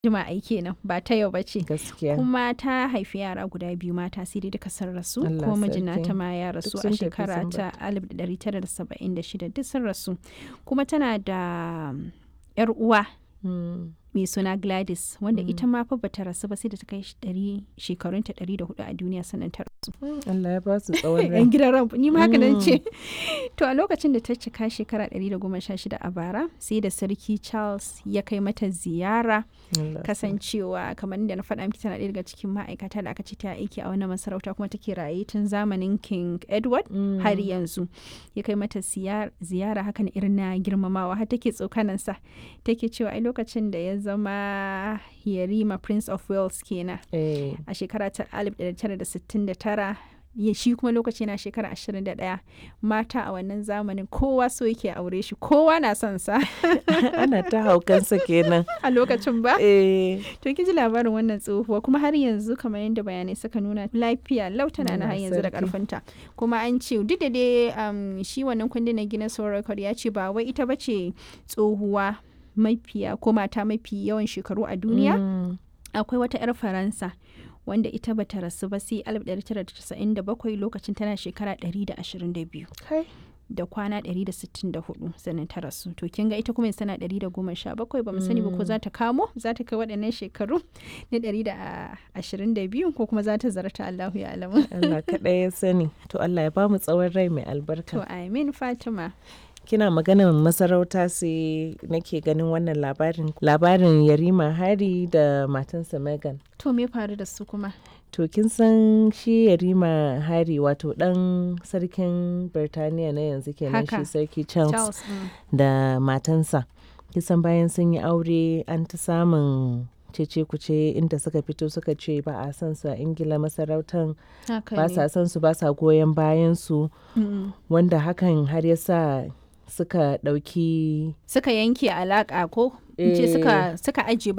jima'i kenan ba ta yau ba ce gaskiya kuma ta haifi yara guda biyu mata sai dai duka sun rasu Allah ko mijina sarki. ta ma ya rasu Duk a sun tafi shekara sun ta 1976 duk sun rasu kuma tana da um, yar uwa Mm. mai suna Gladys wanda ita ma fa bata rasu ba sai da ta kai shi ɗari- shekarunta 104 a duniya sannan ta rasu Allah ya ba su tsawon rai yan gidan ran ni ma haka nan ce to a lokacin da ta cika shekara 116 a bara sai da sarki Charles ya kai mata ziyara Allah kasancewa kamar da na faɗa miki tana ɗaya daga cikin ma'aikata da aka ce ta aiki a wannan masarauta kuma take raye tun zamanin King Edward Mm. har yanzu ya kai mata siyar- ziyara hakan irin na girmamawa har take tsokanansa take cewa ai lokacin da ya zama Yarima Prince of Wales kenan Eh, a shekara ta 1969 ya shi kuma lokaci na shekara 21 mata a wannan zamanin kowa so yake aure shi kowa na son sa ana ta haukansa kenan a lokacin ba eh to kin ji labarin wannan tsohuwa kuma har yanzu kamar yadda bayanai suka nuna lafiya lau tana na har Allah yanzu da sarki. karfinta kuma an ce duk da dai um, shi wannan kundin na Guinness World Record ya ce ba wai ita bace tsohuwa mafiya ko mata mafi yawan shekaru a duniya Mm. akwai wata 'yar faransa wanda ita bata rasu ba sai 1997 lokacin tana shekara 122 Kai. da kwana 164 sannan ta rasu to kin ga ita kuma yanzu tana 117 ba mu sani ba ko za ta kamo za ta kai waɗannan shekaru na 122 ko kuma za ta zarta Allahu ya alamu Allah kaɗai ya sani to Allah ya ba mu tsawon rai mai albarka to amin Fatima kina maganar masarauta sai nake ganin wannan labarin labarin yarima hari da matansa megan to me faru da su kuma to kin san shi yarima hari wato dan sarkin birtaniya na yanzu kenan Haka. shi sarki charles, Charles mm. da matansa kisan bayan sun yi aure an ta samun cece kuce inda suka fito suka ce ba a son su a ingila masarautan haka ba ne sa son su ba sa goyon bayan su Mm. wanda hakan har ya sa suka ɗauki suka yanke alaka ko in ce Eh. suka suka aje